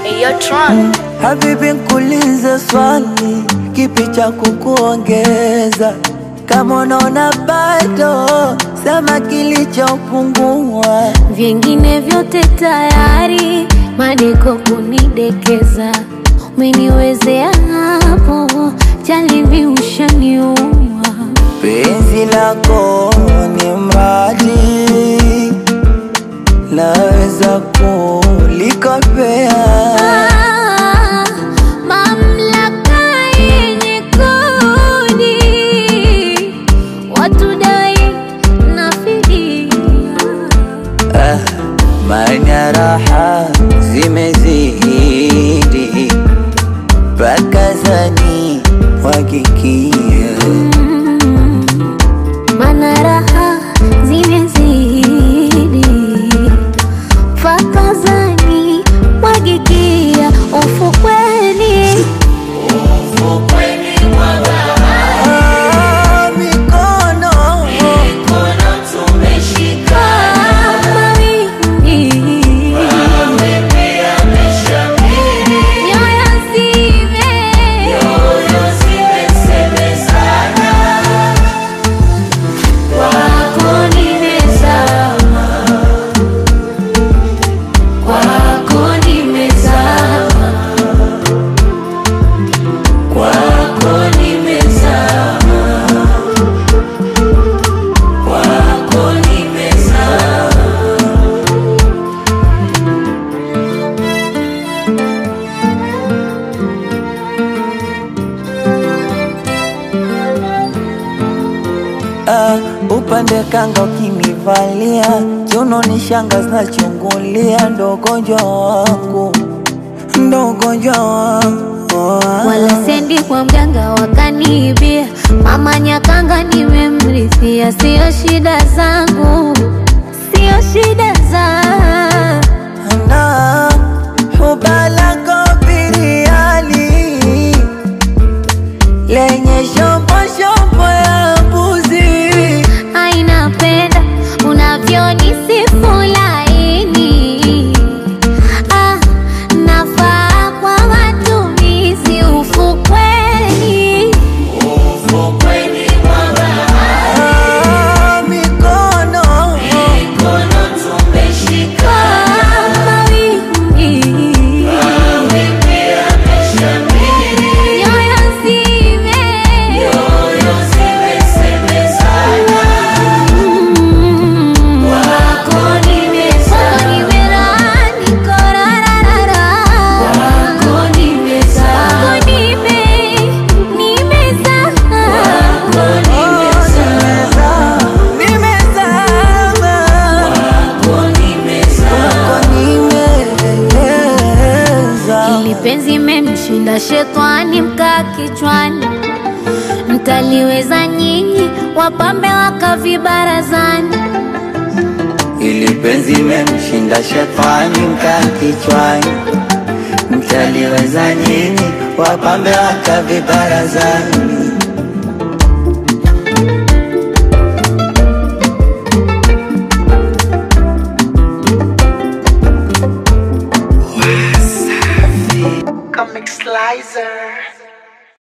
Eyo Tron. Habibi, nkuulize swali, kipi cha kukuongeza? Kama unaona bado, sema kilichopungua. Vingine vyote tayari, madeko kunidekeza, umeniwezea hapo, jalibi ushaniua. Penzi lako ni mradi, naweza kulikopea. Ah, mamlaka yenye kodi, watu dai na fidia. Ah, maana raha zimezidi, pakazani wakikia Mana raha zimezidi, fakazani mwagikia ufukweni. Ah, mikono Kama wingi, nyoyo zime kwako nimezama, kwako nimezama, kwako nimezama, kwako nimezama. Ah, upande kanga ukinivalia kiuno ni shanga zinachungulia, ndo ugonjwa wangu, ndo ugonjwa wangu wala sendi kwa mganga wakaniibia, mama Nyakanga nimemrithia, sio shida zangu, sio shida zangu. na hubalako biriani lenye shombo shombo ya mbuzi Ainapenda unavyonisifu laini, ah, nafaa kwa matumizi ufukweni. Ah, mikono Kama wingi, nyoyo zime Mm. Kwako nimerani korarara. Kwako nime- nimezama. nimezama kwako nimeza Ili penzi memshinda shetani mkaa kichwani, mtaliweza nyinyi wapambe wakavi barazani. ili penzi memshinda shetani mkaa kichwani, mtaliweza nyinyi wapambe wakavi barazani. Comic Slicer.